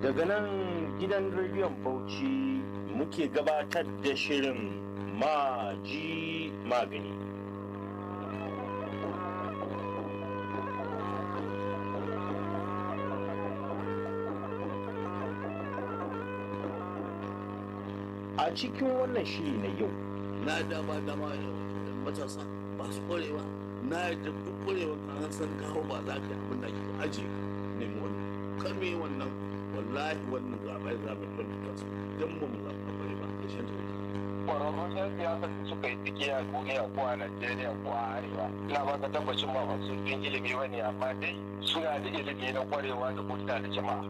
daga nan gidan rediyon bauchi muke gabatar da shirin maji magani a cikin wannan shiri na yau na dama dama matasa masu ƙwarewa na yadda duk ƙwarewa kan san kawo ba za ka yi abin da ke aje nemi wannan kar me wannan wallahi wannan zaɓe zaɓe don tasu don mu mu zaɓe ƙware ba da shan tauri. kwararrun yan siyasa da suka yi tsiki a duniya ko a najeriya ko a arewa ina ba ka tabbacin ba masu bin ilimi ba ne amma dai suna da ilimi na kwarewa da hulɗa da jama'a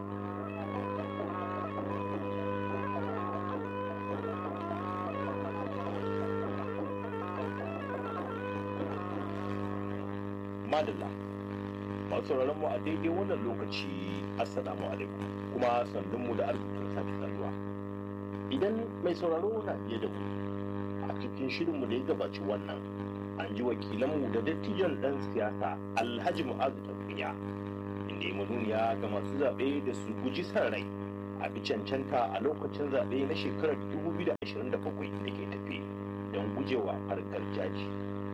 madalla masu sauraron mu a daidai wannan lokaci assalamu alaikum kuma sandun mu da arzikin sake saduwa idan mai sauraro na biye da mu a cikin shirinmu da ya gabaci wannan an ji wakilanmu da dattijan dan siyasa alhaji mu'azu tafiya inda ya manuniya ga masu zaɓe da su guji san rai a bi cancanta a lokacin zaɓe na shekarar 2027 da ke tafe don gujewa farkar jaji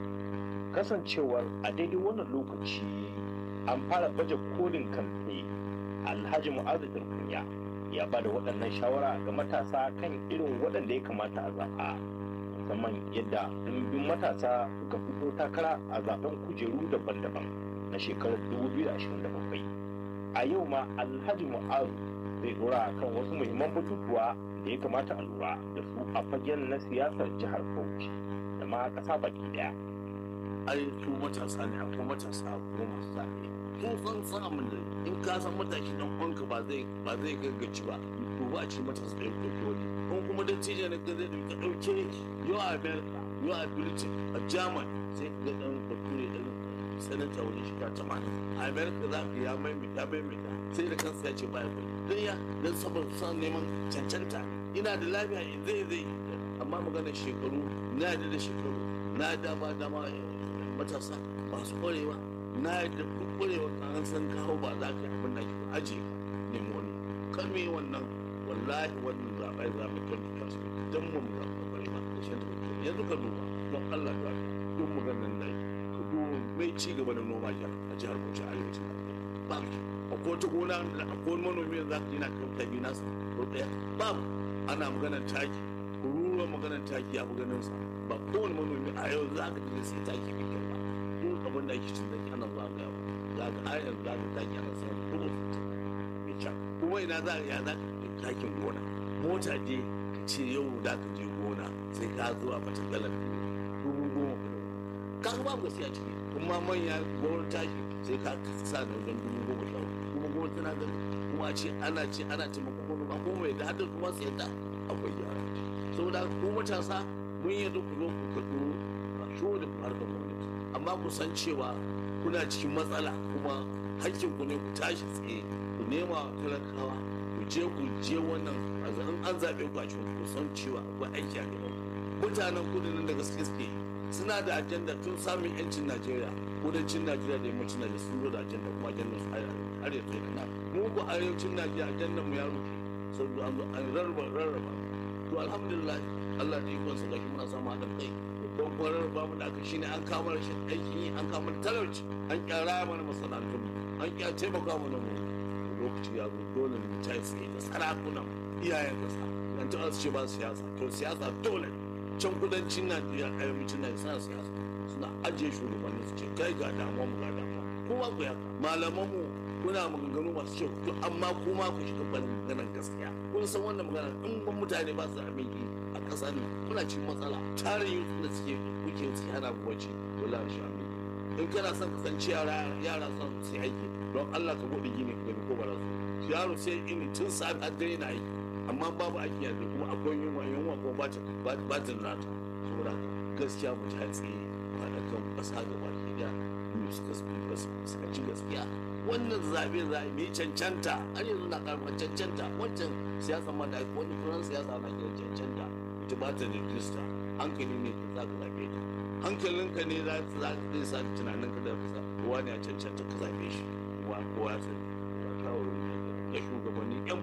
kasancewar a daidai wannan lokaci an fara baje kolin kamfe alhaji mu'azu tarkunya ya ba da waɗannan shawara ga matasa kan irin waɗanda ya kamata a zaɓa musamman yadda ɗimbin matasa suka fito takara a zaɓen kujeru daban-daban na shekarar 2027 a yau ma alhaji mu'azu zai dora kan wasu muhimman batutuwa da ya kamata a lura da su a fagen na siyasar jihar bauchi da ma ƙasa baki ɗaya ai su matasa ne akwai matasa ko masu zaɓe kun san samun da in ka san matashi dan uwanka ba zai ba zai gaggaci ba to ba a ci matasa da yau da wani kun kuma da cije na ka zai dauka dauke yau a america yau a britain a german sai ka ga dan bature dan sanata wani shiga tamanin a america za ka ya maimaita maimaita sai da kansa ya ce baya bai dan ya dan saboda san neman cancanta ina da lafiya zai zai amma maganar shekaru na da da shekaru na dama dama matasa masu ƙwarewa na yadda duk ƙwarewa kan san kawo ba za ka yi abin da ke aje nemi wani kar me wannan wallahi wannan zaɓe zaɓe kan tasu don mu mu zaɓe ƙware ba da shan tauri yanzu ka duba don Allah ta don mu ganin da ka duba mai ci gaba da noma jihar a jihar Bauchi a arewacin Najeriya babu akwai wata gona akwai wani manomi da za ka yi na kan tabi nasa ko ɗaya babu ana maganar taki ruruwa maganar taki ya fi ganin sa ba kowane manomi a yau za ka tafi sai taki mai kyau ba duk abin da ake cin zaki ana zuwa ga yawa za ka ayar za ka taki ana samun dubu mai can kuma ina za ya za ka takin gona mota je ka ce yau za ka je gona sai ka zo a mata galar dubu goma ka ga babu gaskiya ciki kuma manya gona taki sai ka sa da wajen dubu goma sha kuma goma tana gani kuma a ce ana ce ana taimakon manoma kuma mai da hadar kuma sai da akwai yara saboda ku matasa mun yi ku zo ku kaɗo a sho da harkar gwamnati amma ku san cewa kuna cikin matsala kuma hakkin ku ne ku tashi tsaye ku nema talakawa ku je ku je wannan a zanen an zaɓe ku a cikin ku san cewa akwai aiki a gaban mutanen kudu nan da gaske suke suna da ajanda tun samun yancin najeriya kudancin najeriya da yammacin najeriya sun zo da ajanda kuma ajandar su har yanzu yana mu ku arewacin najeriya ajandar mu ya rufe saboda an zo an rarraba rarraba to alhamdulillah Allah da ikonsa ga shi muna samu haɗin kai babban kwarar babu da aka shine an kama rashin aikin yi an kama talauci an kyara mana masana'antun an kya taimaka mana mu lokaci ya zo dole mu ta tsaye da sarakunan iyayen kasa an ta su ce ba siyasa to siyasa dole can kudancin Najeriya arewacin Najeriya suna siyasa suna ajiye shugabanni su ce kai ga damuwa mu ga damuwa kowa ku yaka malaman mu kuna maganganu masu kyau to amma kuma ku shiga maganar gaskiya kun san wannan magana in ban mutane ba su aminci a ƙasar nan muna cikin matsala tarin youth da suke kuke su hana bacci dole shi aminci in kana son kasance yara yara son su aiki don Allah ka bude gini ka gani ko ba su yaro sai in tun safi har dare na aiki amma babu aiki yanzu kuma akwai yunwa yunwa ko ba ta ba ta nata saboda gaskiya mu ta tsaye ba da kan ƙasa gaba ki da mu suka suka ci gaskiya wannan zaɓe za a yi cancanta har yanzu na karɓar cancanta wancan siyasa ma da wani furan siyasa na kiran cancanta ita ba ta da rijista hankali ne ka za ka zaɓe ta hankalinka ne za ka zai sa tunanin ka da ka sa kowa ne a cancanta ka zaɓe shi kowa kowa ya sani ba kawo da shugabanni yan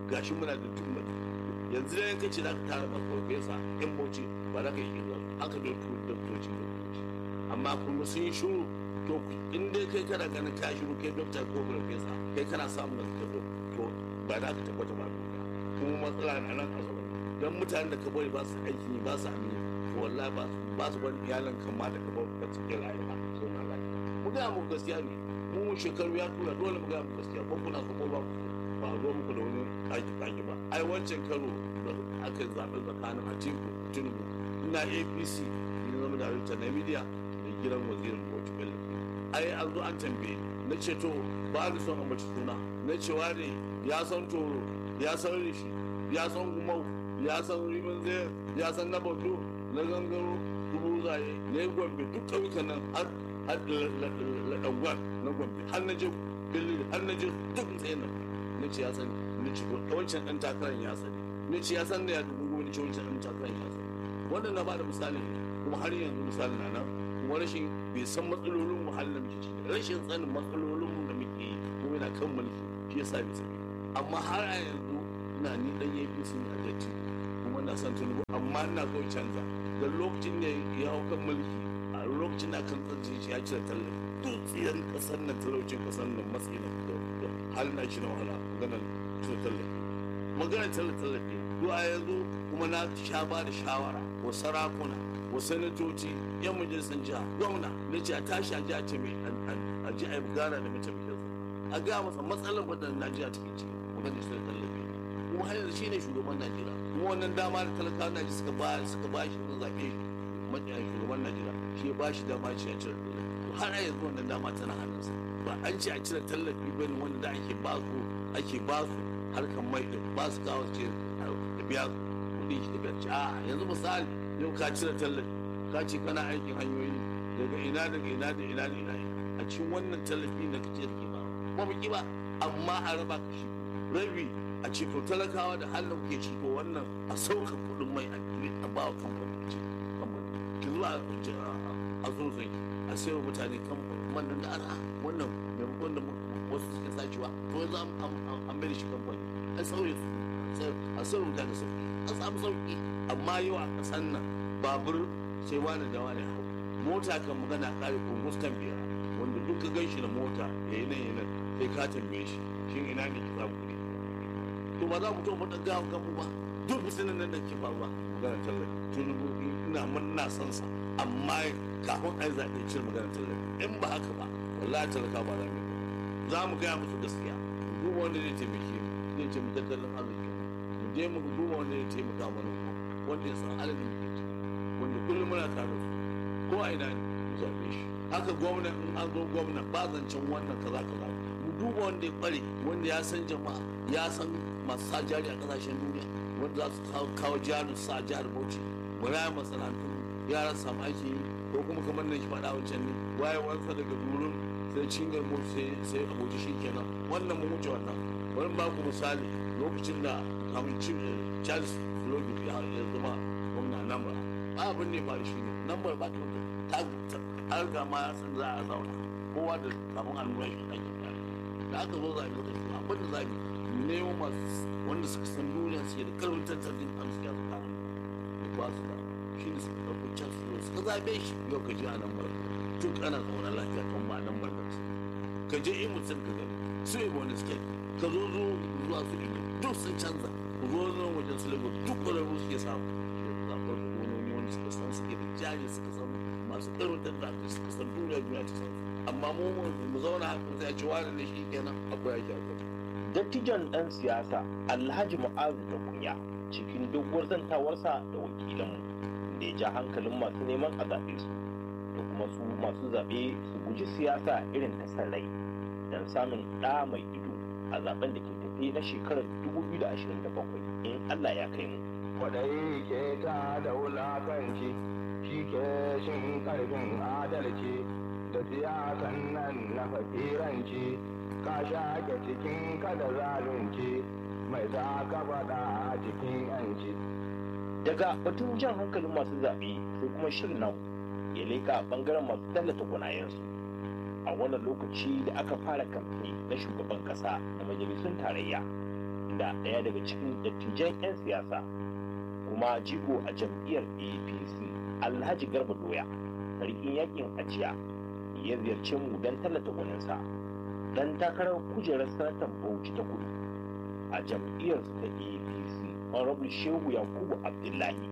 gashi muna da duk yanzu da yanka ce za ka tara masu farfesa yan bauchi ba za ka yi kirga haka da tu da toci da toci amma kuma sun yi shuru to in dai kai kana ganin ka shiru kai dokta ko farfesa kai kana samun da ka to ba za ka tabbata ba duniya kuma matsala na nan a zama don mutanen da ka bari ba su aiki ba su amini to wallahi ba ba su bari iyalan kan ma da ka bari ka cikin rayuwa so na lafiya mu ga mu gaskiya ne mu shekaru ya tura dole mu ga mu gaskiya ko kuna so ko ba ku ba zo muku da wani kaki kaki ba ai wancan karo da aka zaɓi tsakanin atiku tinubu ina apc ne zama da rita na media da gidan wazirin bauchi bello ai an zo an tambaye na ce to ba ni son ambaci suna na cewa ne ya san toro ya san rishi ya san gumau ya san rimin zai ya san na bautu na gangaro dubu zaye na yi gombe duk ƙauyukan nan har har laɗangwar na gombe har na je billi har na je duk tsaye nan na ce ya sani na ce wancan ɗan takarar ya sani na ce ya san da ya dubu goma na ce wancan ɗan takarar ya sani wannan na ba da misali kuma har yanzu misali na nan kuma rashin bai san matsalolin wahalar da muke ciki rashin sanin matsalolin da muke yi kuma yana kan mulki shi yasa bai sani amma har a yanzu ina ni dan yafi sun a datti kuma na san tunubu amma ina so canza da lokacin da ya hau kan mulki a lokacin da kan tsanci shi ya cire tallafi duk tsiyar kasar nan talaucin kasar nan matsayi na da halin na shi na wahala maganar cire tallafi maganar cire tallafi zuwa yanzu kuma na sha ba da shawara wa sarakuna wa sanatoci yan majalisar jiha gwamna na ce a tashi a ji a ce mai a ji a yi gana da mataimakinsa a ga masa matsalar wadda najeriya take ciki maganar cire tallafi kuma har yanzu shine shugaban najeriya kuma wannan dama da talakawa najeriya suka ba suka ba shi sun zaɓe shi matsayin shugaban najeriya shi ya ba shi dama ce a cire tallafi to har yanzu wannan dama tana hannunsa ba an ce a cire tallafi ba ne wanda da ake ba su ake ba su harkar mai da ba su kawo ce da biya kuɗi da biya ce a yanzu misali yau ka cire tallafi ka ce kana aikin hanyoyi daga ina daga ina da ina da ina a cikin wannan tallafi da kace da ke ba ba mu ki ba amma a raba ka shi rabi a ce to talakawa da halin kuke ci to wannan a sauka kuɗin mai a ba wa kamfani ce kamfani ki zuwa a sosai a sayar wa mutane kamfani wannan da ara wannan maimakon da wasu suke sacewa to yanzu an mai da shi kamfani an sauye su a sayar mutane sauki an samu sauki amma yau a ƙasan nan babur sai wani da wani hau mota kan magana kare kungustan biyar wanda duk ka gan shi da mota ya yi nan ya nan sai ka tambaye shi shin ina ne ki samu kuɗi to ba za mu to mu ɗan gawa kanmu ba duk fitinan nan da ke faruwa magana tallafi tunubu ina murna san sa amma kafin a yi zaɓe cire magana tallafi in ba haka ba wallahi talaka ba za mu yi za mu gaya musu gaskiya duk wanda zai taimake mu zai taimaki tattalin arziki mu je mu duba wanda zai taimaka mana wanda ya san halin da muke ciki wanda kullum muna tare su ko a ina ne mu zaɓe shi haka gwamna in an zo gwamna ba zancen wannan kaza kaza mu duba wanda ya kware wanda ya san jama'a ya san masu sa jari a kasashen duniya wanda za su kawo jarin sa jihar bauchi mu raya masana'antu yaran samu aiki yi ko kuma kamar nan shi faɗa wancan ne wayewarsa daga durin sai cingar mu sai abuja shi kenan wannan mu wuce wannan bari ba ku misali lokacin da kamun charles logi ya zama gwamna namba abin ne ba shi ne namba ba ta ta riga ma ya san za a zauna kowa da kamun al'umma shi ake tare da aka zo zaɓe wata shi abin da zaɓe nemo masu wanda suka san duniya suke da karfin tattalin arziki a tsakanin da ba su da shi ne suka ɗauko can su suka zaɓe shi yau ka je a nan barka tun ana zaune lafiya kan ba nan barka ka je in mutum ka gani su yi wani suke ka zo zo zuwa su ido duk sun canza ku zo zo wajen su lagos duk ƙwararru suke samu zaɓar gononi wanda suka san suke da jari suka san masu ƙarfin tattalin suka san duniya duniya ta san amma mu mu zauna haka sai a ci wani ne shi kenan akwai ake akwai dattijon ɗan siyasa alhaji mu'azu da kunya cikin doguwar zantawarsa da wakilanmu da ya ja hankalin masu neman a zaɓe su da kuma su masu zaɓe su guji siyasa irin ta san rai don samun ɗa mai ido a zaben da ke tafi na shekarar 2027 in Allah ya kai mu. Kwaɗayi ke ta da wulakanci shi ke shin ƙarfin adalci da siyasan nan na fakiranci ka shaƙe cikin kada zalunci mai za ka faɗa a cikin yanci. Daga batun jan hankalin masu zaɓe sai kuma shirin nan ya leƙa ɓangaren masu tallata gwanayensu. A wannan lokaci da aka fara kamfe na shugaban ƙasa da majalisun tarayya da ɗaya daga cikin dattijan 'yan siyasa kuma jigo a jam'iyyar apc alhaji garba doya sarkin yakin ajiya ya ziyarci mu don tallata gwaninsa dan takarar kujerar sanatan bauchi ta kudu a jam'iyyar ta apc honorable shehu yakubu abdullahi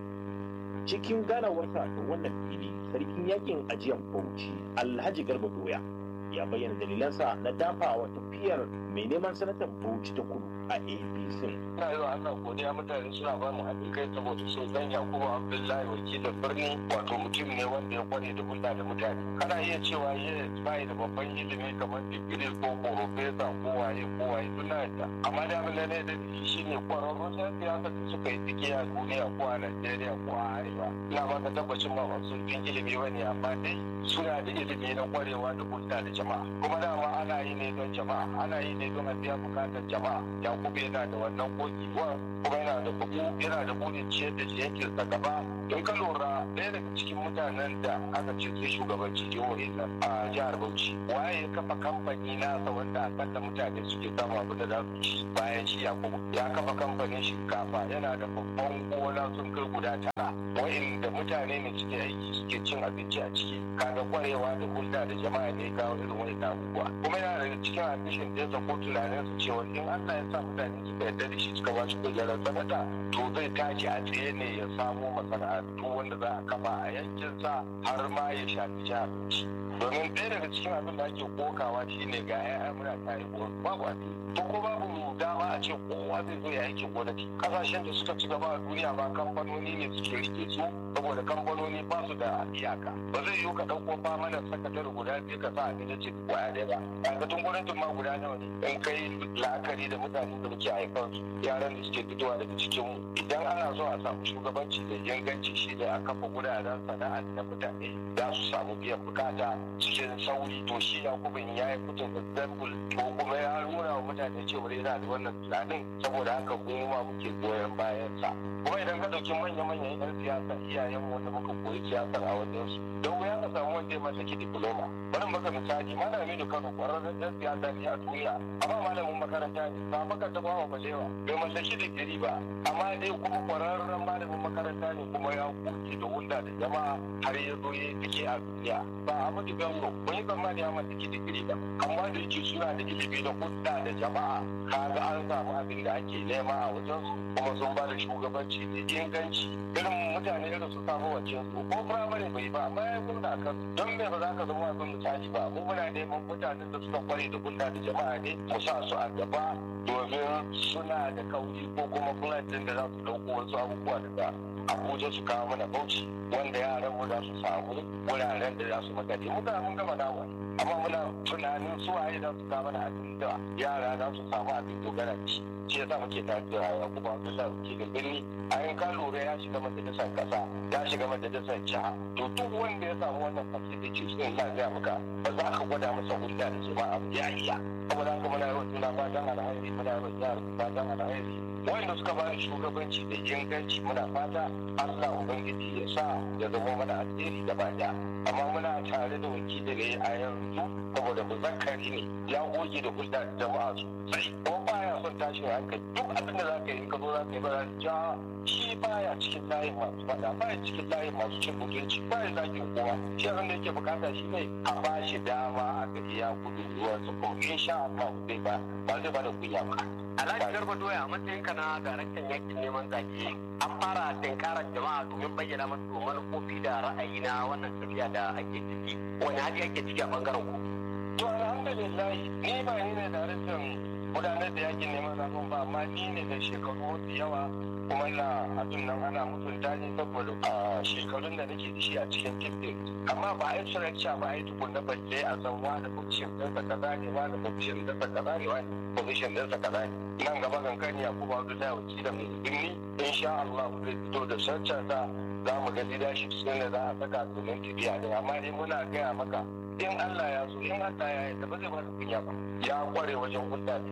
cikin ganawarsa da wannan fili sarkin yakin ajiyar bauchi alhaji garba doya ya bayyana dalilansa na dafawa tafiyar mai neman sanatan bauchi ta kudu a apc ina yi wa Allah godiya mutane suna ba mu haɗin kai saboda sun san Yakubu Abdullahi wakilin birni wato mutum ne wanda ya kware da hulɗa da mutane kana iya cewa yes bai da babban ilimi kamar digiri ko profesa ko waye ko waye duk na yadda amma da abin da ne da shi shine kwararrun yan siyasa da suka yi tsike a duniya ko a Najeriya ko a Arewa ina ba ka tabbacin ba masu bin ilimi bane amma dai suna da ilimi na kwarewa da hulɗa da jama'a kuma dama ana yi ne don jama'a ana yi ne don a biya bukatar jama'a Yakubu yana da wannan kokiwa kuma yana da bugu yana da burin ciyar da shi yankin sa gaba in ka lura ɗaya daga cikin mutanen da aka ce sai shugabanci jihohin nan a jihar Bauchi waye ya kafa kamfani nasa wanda akalla mutane suke samu abu da za su ci bayan shi Yakubu ya kafa kamfanin shinkafa yana da babban gona sun kai guda tara wa'inda mutane ne suke aiki suke cin abinci a ciki kaga kwarewa da hulɗa da jama'a ne kawo irin wani abubuwa kuma yana daga cikin ambishin ɗinsa ko tunaninsa cewa in Allah ya sa mutane suka yarda da shi suka ba shi kujerar sanata to zai tashi a tsaye ne ya samo masana'antu wanda za a kafa a yankinsa har ma ya shafi jihar domin ɗaya daga cikin abin da ake kokawa shine ga 'ya'ya muna tare babu abin to ko babu dama a ce kowa zai zo ya aikin gwamnati kasashen da suka ci gaba a duniya ba kamfanoni ne suke rike su saboda kamfanoni ba su da iyaka ba zai yiwu ka ɗauko famanan sakatare guda biyu ka sa a gida ce kwaya ɗaya ba aikatun gwamnatin ma guda nawa ne in kai la'akari da mutane da muke haifar su yaran da suke fitowa daga cikin mu idan ana so a samu shugabanci da inganci shi ne a kafa guraren sana'a da mutane za su samu biyan bukata cikin sauri to shi yakubin ya yi fitin example ko kuma ya nuna wa mutane cewa yana da wannan tunanin saboda haka mu ma muke goyon bayan sa kuma idan ka ɗauki manya-manyan 'yan siyasa iyayen wanda muka koyi siyasar a wajen su don wuya ka samu wanda ya mallaki diploma bari maka misali malami da kano kwararren 'yan siyasa ne a duniya amma malamin makaranta ne ba maka ta bawa balewa bai mallaki digiri ba amma dai kuma kwararren malamin makaranta ne kuma ya kuke da hulɗa da jama'a har ya zo ya fike a duniya ba Ahmadu Bello kun yi tsammani ya mallaki digiri ba amma da yake suna da ilimi da hulɗa da jama'a kaga an samu abin da ake nema a wajen su kuma sun ba da shugabanci da inganci irin mutane irin su samu wancan su ko firamare bai ba amma ya yi da akan don me ba za ka zama abin misali ba mu muna neman mutanen da suka kware da hulɗa da jama'a ne mu sa su a gaba domin suna da kauri ko kuma plan din da za su ɗauko wasu abubuwa daga abuja su kawo mana bauchi wanda yaran mu za su samu wuraren da za su makale mu ga mun gama nawa amma muna tunanin su waye za su kawo mana abin da yara za su samu abin dogara da shi shi yasa muke tare da rayuwa kuma Abdullahi ke da birni a yin ka lura ya shiga majalisar kasa ya shiga majalisar jiha to duk wanda ya samu wannan facility sun na gaya maka ba za ka gwada masa hulɗa da jama'a ya iya saboda haka muna yawan juna fatan alhairi muna yawan jihar fatan alhairi wanda suka ba shugabanci da inganci muna fata Allah Ubangiji ya sa ya zama mana alheri da baya amma muna tare da wakili ne a yanzu saboda muzakkari ne ya goge da hulɗa da jama'a sosai ko baya son tashin hankali duk abin da za ka yi ka zo za ka yi ba ja shi baya cikin layin masu fada baya cikin layin masu cin mutunci baya zagin kowa shi abin da yake bukata shi ne a ba shi dama a ga iya gudu ruwansa kuma insha Allah zai ba ba zai ba da kunya ba Alhaji Garba Doya a matsayinka na daraktan yakin neman zaɓe an fara tinkarar jama'a domin bayyana masu manufofi da ra'ayi na wannan tafiya da ake ciki wani hali ake ciki a bangaren ku. To alhamdulillah ni ba ni ne daraktan gudanar da yakin neman zaɓen ba amma ni ne da shekaru mafi yawa kuma na abin nan ana mutunta ne saboda a shekarun da nake da shi a cikin tiffin amma ba a yi surakca ba a yi tukunna balle a san wani position ɗinsa kaza ne wani position ɗinsa kaza ne wani position ɗinsa kaza ne nan gaba kankani ya kuma wani da wakilin mai birni insha Allah zai fito da sarcarsa za mu ga leadership sun da za a saka domin tafiya ne amma dai muna gaya maka in Allah ya so in Allah ya yarda ba zai ba da kunya ba ya kware wajen hulɗa da jama'a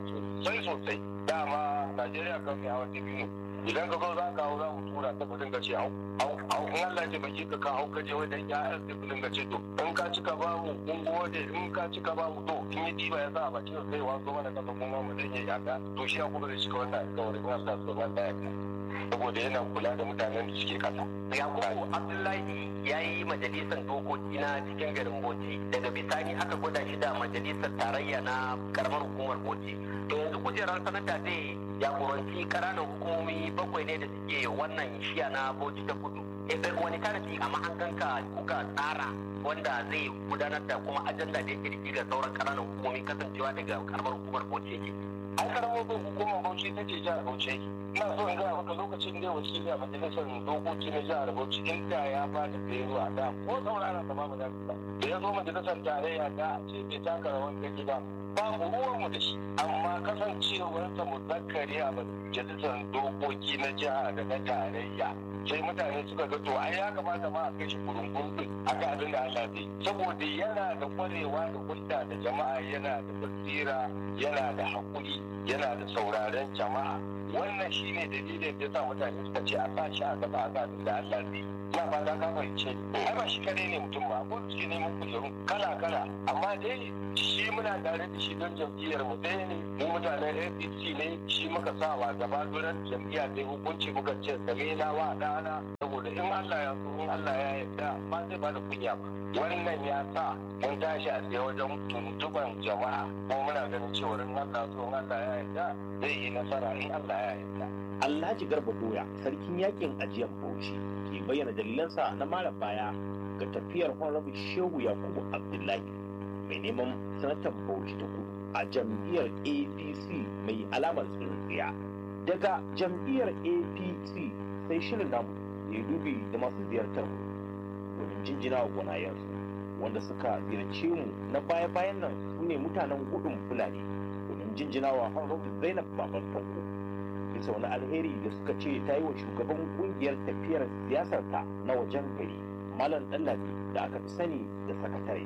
sosai sosai dama najeriya kan kai hawa biyu idan ka zo za ka hau za mu tura ta kudin gace hau hau in Allah ya baki ka ka hau ka je wajen ya'yan sai kudin gace to in ka cika ba mu mun gode in ka cika ba mu to in yi diba ya sa a bakin sai wazo mana kasa kuma mu zai yi yaka to shi ya kuma da cika wannan alƙawarin Allah so Allah ya saboda yana kula da mutanen da suke kasa. Yakubu Abdullahi ya yi majalisar dokoki na cikin garin Bauchi daga bisani aka gwada shi da majalisar tarayya na karamar hukumar Bauchi. To yanzu kujerar sanata zai jagoranci ƙananan hukumomi bakwai ne da suke wannan shiya na Bauchi ta kudu. Wani tarihi a mahanganka kuka tsara wanda zai gudanar da kuma ajanda da yake ga sauran ƙananan hukumomi kasancewa daga karamar hukumar Bauchi yake. An karamar hukumar Bauchi ta ce jihar Bauchi ina so in gaya maka lokacin da wakili a majalisar dokoki na jihar Bauchi inda ya ba da beruwa da ko saurara ta ba mu da da ya zo majalisar tarayya da ce bai taka rawan gani ba babu ruwanmu da shi amma kasancewarsa muzakkari a majalisar dokoki na jiha da na tarayya sai mutane suka ga to ai ya kamata ma a kai shi kurungun din a ga abin da Allah zai saboda yana da kwarewa da hulɗa da jama'a yana da basira yana da haƙuri yana da sauraren jama'a wannan shine dalilin da sa mutane suka ce a sa shi a gaba a ga abin da Allah zai na fata ka fahimce ai ba shi kadai ne mutum ba ko suke neman kujeru kala kala amma dai shi muna tare da shi don jam'iyyar mu ɗaya ne mu mutanen APC ne shi muka sa wa gaba don jam'iyya dai hukunci muka ce same na wa ɗana saboda in Allah ya so in Allah ya yarda ba zai ba da kunya ba wannan ya sa mun tashi a tsaye wajen tuntuban jama'a ko muna ganin cewa in Allah so in Allah ya yarda zai yi nasara in Allah ya yarda Alhaji Garba Doya sarkin yakin ajiyar Bauchi ke bayyana dalilansa na mara baya ga tafiyar Honorable Shehu Yakubu Abdullahi mai neman sanatar Bauchi ta kudu a jam'iyyar APC mai alamar tsintsiya. Daga jam'iyyar APC sai shirin namu ya dubi da masu ziyartar mu domin jinjina wa gwanayensu wanda suka ziyarce mu na baya-bayan nan su ne mutanen gudun Fulani domin jinjina wa Honorable Zainab Baban Tanko. bisa wani alheri da suka ce ta yi wa shugaban kungiyar tafiyar siyasarta na wajen gari malam ɗallabi da aka fi sani da sakatare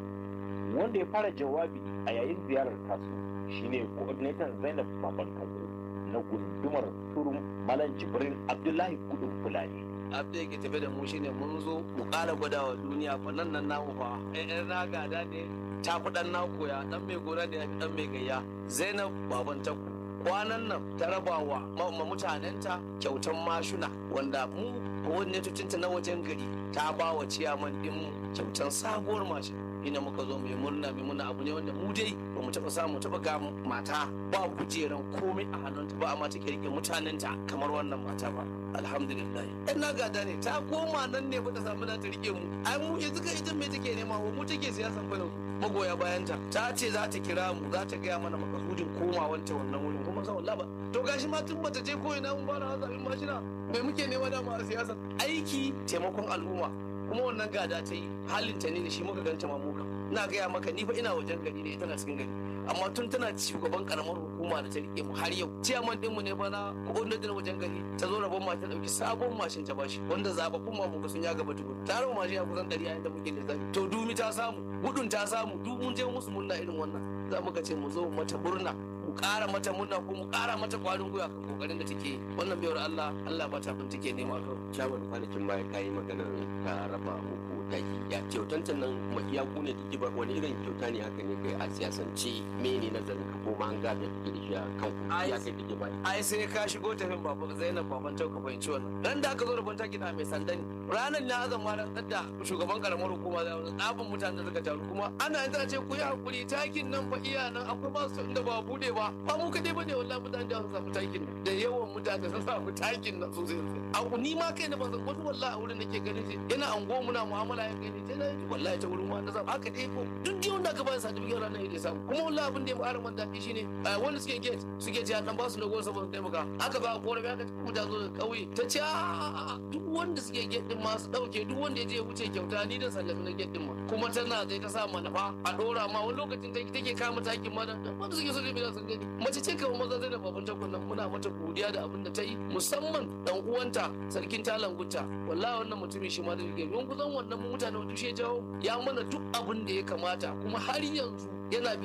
wanda ya fara jawabi a yayin ziyarar tasu shine coordinator zainab baban kanko na gundumar turum malam jibrin abdullahi gudun fulani abda yake tafe da mu shine mun zo mu ƙara gwada wa duniya fa nan nan namu fa ƴan na gada ne ta fi ɗan na koya ɗan mai gona da ya fi ɗan mai gayya zainab baban takku kwanan nan ta raba wa ma mutanenta kyautan mashuna wanda mu coordinatocinta na wajen gari ta ba wa ciyaman ɗinmu kyautan sabuwar mashin ina muka zo mai murna mai murna abu ne wanda mu dai ba mu taɓa samu taɓa ga mata ba kujeran komai a hannunta ba amma take rike mutanenta kamar wannan mata ba alhamdulillah yan na gada ne ta koma nan ne ba ta samu ta rike mu ai mu yanzu ka ita me take nema mu take siyasan fa magoya bayanta ta ce za ta kira mu za ta gaya mana makasudin komawanta wannan wurin kuma sa wallahi ba to gashi ma tun bata je ko ina mun fara zaɓin mashina me muke nema dama a siyasa aiki taimakon al'umma kuma wannan gada ta yi halin ta ne da shi muka ganta mamuka ina gaya maka ni fa ina wajen gari ne tana cikin gari amma tun tana shugaban karamar hukuma da ta rike mu har yau ciyaman din mu ne fa na coordinator wajen gari ta zo rabon ma ta dauki sabon mashin ta bashi wanda zababbun ma mu sun ya gaba tukun ta rabu mashin ya kusan 100 yayin da muke da zafi to dumi ta samu gudun ta samu duk mun je musu murna irin wannan za mu ka ce mu zo mata murna mu ƙara mata murna ko mu ƙara mata kwarin gwiwa kan kokarin da take wannan biyar Allah Allah ba ta take nema ka shawar kwanakin baya kayi maganar ka raba muku taki ya kyautantan nan ya ku ne take ba wani irin kyauta ne haka ne kai a siyasance mene nazarin ka ko an gada take da shi a kan ku ya kai take ba ai sai ka shigo tafin babu Zainab baban ta ka fahimci wannan dan da aka zo da banta gida mai sandani ranar na azan ma dan da shugaban karamar hukuma da tsafin mutanen da suka taru kuma ana yin ce ku yi hakuri takin nan fa iya nan akwai ba su inda ba bude ba ba mu kadai bane wallahi mutane da sun samu takin nan da yawan mutane sun samu takin nan sosai a ni ma kai na ban san wani wallahi a wurin nake ganin shi yana ango muna mu'amala ya gani sai na wallahi ta wurin wanda zan haka dai ko duk dai wanda aka ba sa certificate ranar yake samu kuma wallahi abin da ya fara man daɗi shine wanda suke gate suke ce dan ba su logo saboda taimaka aka ba korafi aka kuma ta zo da kauye ta ce duk wanda suke gate din ma su dauke duk wanda ya je ya wuce kyauta ni da sallami na gate din ma kuma tana zai ta sa manufa a dora ma wani lokacin take kama takin ma wanda suke so da sun gani mace ce kawai maza zai da baban takwan nan muna mata godiya da abin da ta yi musamman dan uwanta sarkin talan gutta wallahi wannan mutumin shi ma da yake don kusan wannan mutane wanda shi ya jawo ya mana duk abin da ya kamata kuma har yanzu yana bibiyar mu har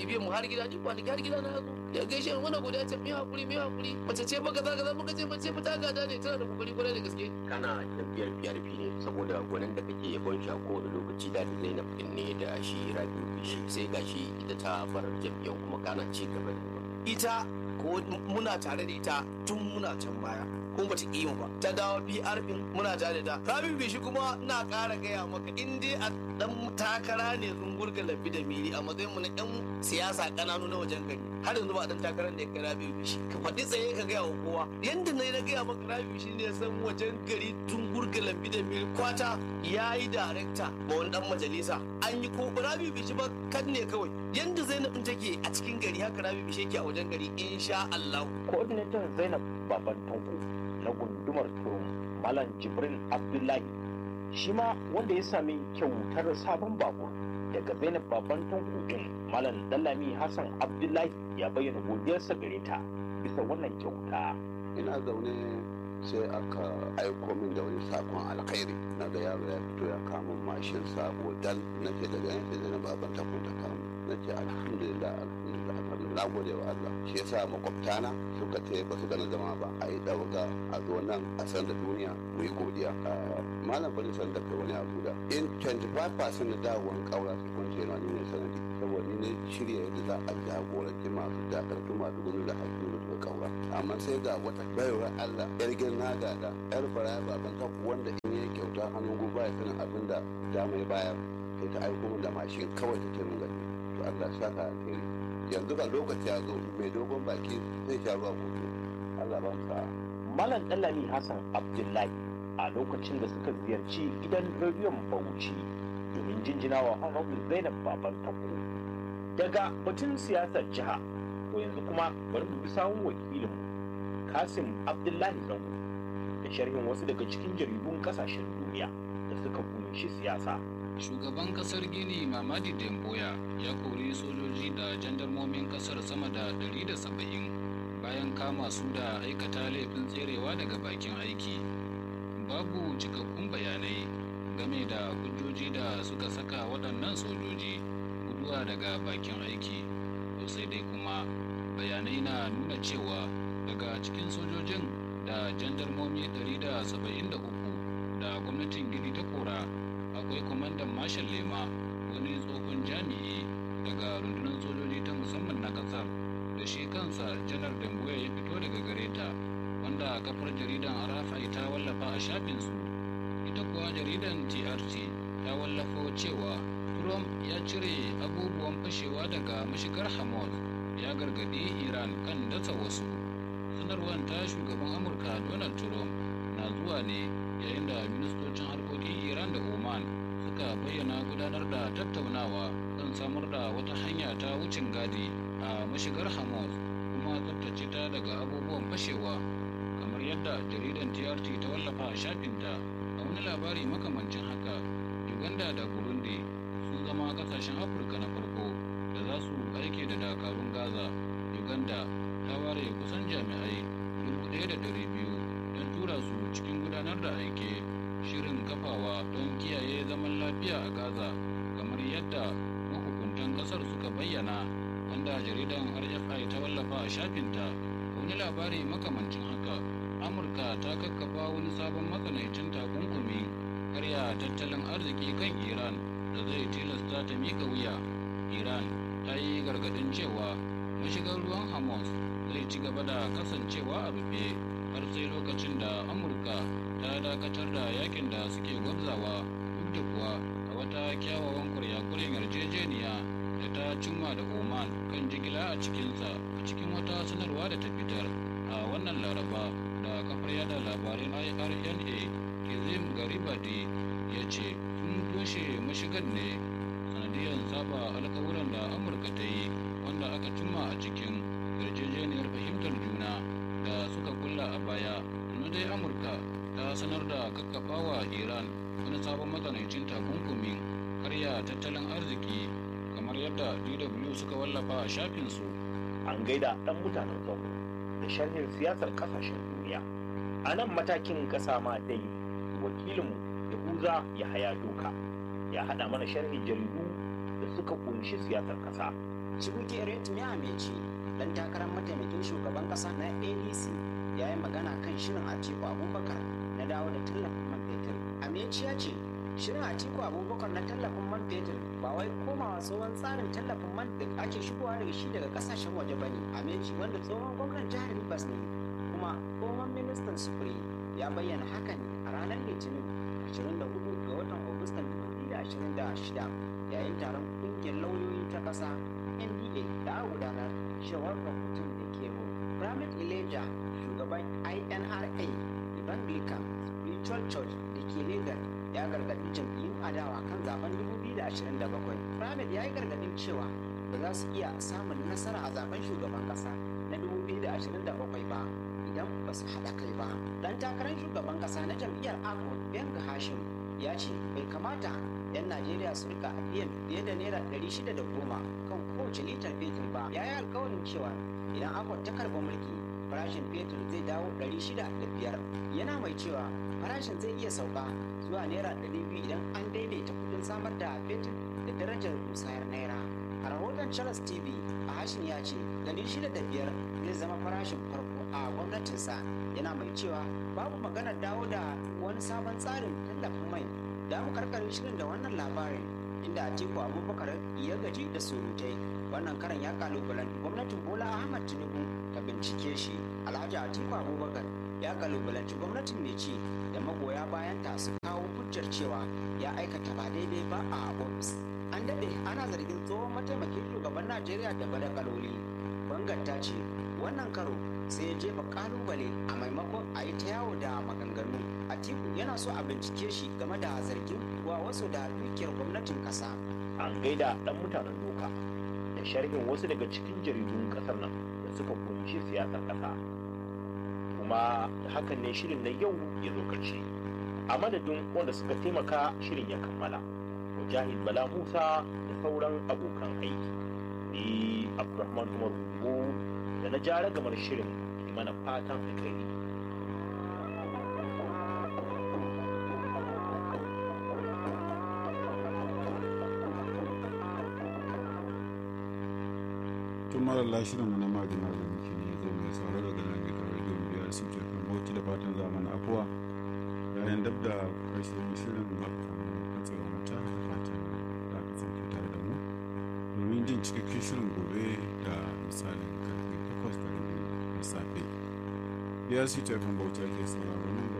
har gida ni kwanaki har gida na yazo ya gaishe ni wannan godiya ce mi hakuri mi hakuri mace ce ba kaza kaza muka ce mace ba ta gada ne tana da kokari kwarai da gaske kana jam'iyyar PRP ne saboda gwanin da kake yabon shi a kowane lokaci da Zainab din ne da shi Rabiu Bishi sai gashi ita ta bar jam'iyyar kuma kana ci gaba da ita ko muna tare da ita tun muna can baya kuma bata ƙi mu ba ta dawo PR din muna tare da ta Rabi Bishi kuma ina ƙara gaya maka in dai a dan takara ne zungurga labi da mili a matsayin mu na yan siyasa ƙananu na wajen gari har yanzu ba dan takarar da ya kai Rabi Bishi ka faɗi tsaye ka gaya wa kowa yanda na na gaya maka Rabi Bishi ne san wajen gari zungurga labi da mili kwata yayi darekta ma wani dan majalisa an yi ko Rabi Bishi ba kan ne kawai yanda Zainab din take a cikin gari haka Rabi Bishi yake a wajen gari insha Allah coordinator zainab baban tanko na gundumar turum malam jibrin abdullahi shi ma wanda ya sami kyautar sabon babur daga zainab baban tanko din malam dallami hassan abdullahi ya bayyana godiyarsa gare ta bisa wannan kyauta ina zaune sai aka aiko min da wani sakon alkhairi na ga yaro ya fito ya kama mashin sabo dal na ce daga yanzu da na baban takun ta kama na ce alhamdulillah alhamdulillah alhamdulillah na gode wa Allah shi yasa makwabtana suka ce ba su gana zama ba a yi ɗauka a zo nan a san da duniya mu yi godiya malam bari san da kai wani abu da in 25% na dawowar ƙaura su kwance na ni ne sanadi saboda ni ne shirya yadda za a jagoranci masu dakartu masu gudu da haƙƙi da suka ƙaura amma sai ga wata bayarwar Allah yar girna ga da yar baraya baban taku wanda in yi kyauta hannun gobe ya sanin abin da dama ya bayar sai ta aiko min da mashin kawai ta ce min gani to Allah saka alheri yanzu ga lokaci ya zo mai dogon baki zai sha ruwa gobe Allah ba sa malam dallami hassan abdullahi a lokacin da suka ziyarci gidan rediyon bauchi domin jinjina wa honorable zainab baban tako daga batun siyasar jiha to yanzu kuma bari mu bi sawun wakilinmu kasim abdullahi zango da sharhin wasu daga cikin jaridun kasashen duniya da suka kunshi siyasa shugaban kasar gini mamadi demboya ya kori sojoji da jandarmomin kasar sama da 170 bayan kama su da aikata laifin tserewa daga bakin aiki babu cikakkun bayanai game da hujjoji da suka saka waɗannan sojoji guduwa daga bakin aiki to sai dai kuma bayanai na nuna cewa daga cikin sojojin da jandarmomi 173 da gwamnatin gini ta kora akwai kwamandan marshal lema wani tsohon jami'i daga rundunar sojoji ta musamman na kasar da shi kansa janar dambuya ya fito daga gare ta wanda kafar jaridan arafai ta wallafa a shafinsu ita kuwa jaridan trt ta wallafa cewa trump ya cire abubuwan fashewa daga mashigar hamas ya gargadi iran kan dasa wasu sanarwar ta shugaban amurka donald trump na zuwa ne yayin da ministocin harkokin iran da oman suka bayyana gudanar da tattaunawa kan samar da wata hanya ta wucin gadi a mashigar hamas kuma tsabtace ta daga abubuwan fashewa kamar yadda jaridan trt ta wallafa a shafinta a wani labari makamancin haka uganda da burundi sun zama kasashen afirka na farko da za su aike da dakarun gaza uganda ta ware kusan jami'ai 1,200 don tura su cikin gudanar da aike shirin kafawa don kiyaye zaman lafiya a gaza kamar yadda mahukuntan kasar suka bayyana wanda jaridan rfi ta wallafa a shafinta wani labari makamancin haka amurka ta kakkafa wani sabon matsanancin takunkumi karya tattalin arziki kan iran da zai tilasta ta mika wuya iran ta yi gargadin cewa mashigar ruwan hamas zai ci gaba da kasancewa a rufe har sai lokacin da amurka ta dakatar da yakin da suke gwabzawa duk da kuwa a wata kyawawan kuryakuren yarjejeniya da ta cimma da oman kan jigila a cikinsa a cikin wata sanarwa da ta fitar a wannan laraba da kafar yada labarin irna kizim garibadi ya ce sun toshe mashigan ne sanadiyar saba alkawuran da amurka ta yi wanda aka cimma a cikin yarjejeniyar fahimtar juna da suka kulla a baya na dai amurka ta sanar da kakkafawa iran wani sabon matsanancin takunkumin karya tattalin arziki kamar yadda dw suka wallafa a shafinsu an gaida dan mutanen zango da sharhin siyasar kasashen duniya a nan matakin kasa ma dai wakilinmu yahuza ya haya doka ya hada mana sharhin jaridu da suka kunshi siyasar kasa Chibuke Retmi Amechi dan takarar mataimakin shugaban kasa na ADC ya yi magana kan shirin Atiku Abubakar na dawo da tallafin man fetur. Amechi ya ce shirin Atiku Abubakar na tallafin man fetur ba wai komawa tsohon tsarin tallafin man da ake shigowa daga shi daga kasashen waje ba ne. Amechi wanda tsohon gwamnan jihar Rivers ne kuma tsohon ministan sufuri ya bayyana hakan a ranar Litinin 24 ga watan Agustan 2026 yayin taron kungiyar lauyoyi ta ƙasa NDA da aka gudanar cewar rahoton da ke mu. Ramit Ileja shugaban INRA Evangelical Spiritual Church da ke Lagos ya gargaɗi jam'iyyun adawa kan zaben 2027. Ramit ya yi gargaɗin cewa ba za su iya samun nasara a zaben shugaban ƙasa na 2027 ba idan ba su haɗa kai ba. Dan takarar shugaban ƙasa na jam'iyyar Akon Benga Hashim ya ce bai kamata 'yan Najeriya su rika biyan fiye da naira 610 kan kowace litar fetur ba. Ya yi alkawarin cewa idan Akon ta karɓi mulki farashin fetur zai dawo 605 yana mai cewa farashin zai iya sauka zuwa naira 200 idan an daidaita kudin samar da fetur da darajar musayar naira. A rahoton Charles TV, Ahashin ya ce 605 zai zama farashin farko a gwamnatinsa yana mai cewa babu maganar dawo da wani sabon tsarin tallafin mai da mu karkarin shirin da wannan labarin inda Atiku Abubakar ya gaji da surutai wannan karan ya kalubalen gwamnatin Bola Ahmad Tinubu ta bincike shi Alhaji Atiku Abubakar ya kalubalanci gwamnatin mai ci da magoya bayan ta su kawo hujjar cewa ya aikata ba daidai ba a ofis an daɗe ana zargin tsohon mataimakin shugaban Najeriya da badakaloli bangar ta ce wannan karo sai ya jefa kalubale a maimakon a yi ta yawo da maganganu atiku yana so a bincike shi game da zargin wa wasu da dukiyar gwamnatin kasa an gaida dan mutanen doka da sharhin wasu daga cikin jaridun kasar nan da suka kunshi siyasar kasa kuma da hakan ne shirin na yau ya zo karshe a madadin wanda suka taimaka shirin ya kammala mujahid bala musa da sauran abokan aiki ni abdulrahman umar Ugo da na jara gamar shirin ke mana fatan alkhairi tun marar shirin mu na magana da muke ne zo mai sauraro daga nan gidan rediyon biyar su ke kan bauchi da fatan zamani afuwa yayin dab da karshen shirin maka katsewa mata da fatan za ka sauke tare da mu domin jin cikakken shirin gobe da misalin karfe takwas da rabi na safe biyar su ke kan bauchi ake sauraro nan